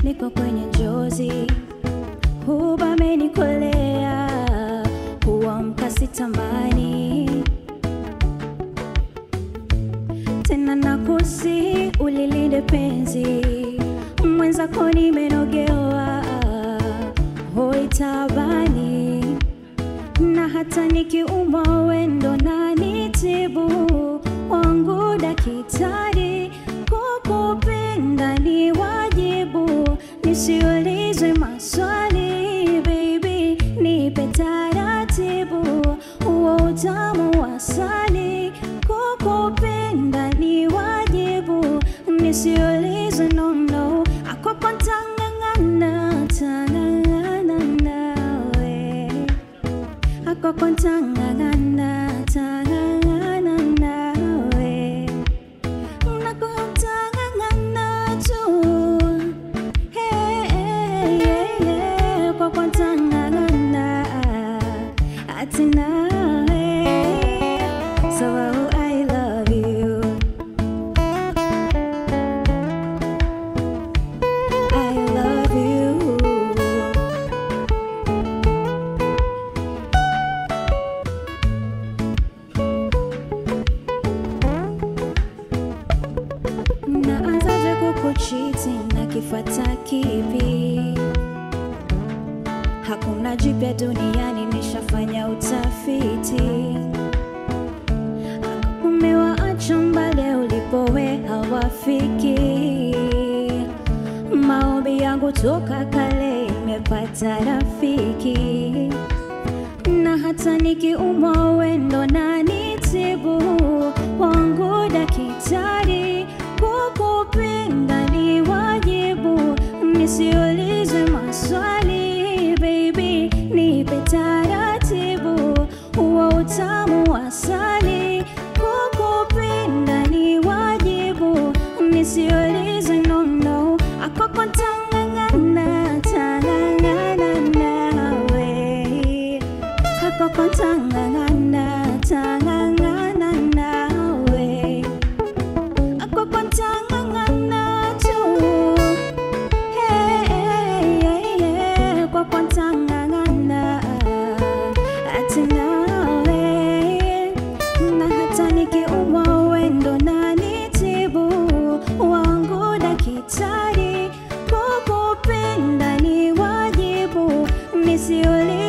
niko kwenye njozi, huba amenikolea, huamka sitamani tena, nakusi ulilinde penzi mwenzako, nimenogewa hoi tabani, na hata nikiumwa wendo na nitibu wangu daktari, kukupenda ni wajibu, nisiulizwe maswali baby, nipe taratibu huo utamu wa asali, kukupenda ni wajibu, nisiulizwe no no, akwako ntang'ang'ana tang'ang'ana nawe akwako ntang'ang'ana tang'ang'ana nawe nakutang'ang'ana tu Hey, hey, hey, hey, kwako ntang'ang'ana ati nawe sababu I love you I love you Naanzaje kukuchiti na kifata kipi? Hakuna jipya duniani, nishafanya utafiti. Umewaacha mbali ulipowe hawafiki. Maombi yangu toka kale imepata rafiki na hata nikiumwa wendo na nitibu wangu daktari, kukupenda ni wajibu, nisiulizwe maswali baby, nipe taratibu huo utamu wa asali, kukupenda ni wajibu, nisiulizwe no no, akwako ntang'ang'ana tang'ang'ana nawe akwako ntang'ang'ana tang'ang'ana nawe akwako ntang'ang'ana tu Hey, hey, hey, hey, kwako ntang'ang'ana ati nawe na hata nikiumwa wendo na nitibu wangu daktari, kukupenda ni wajibu, nisiuli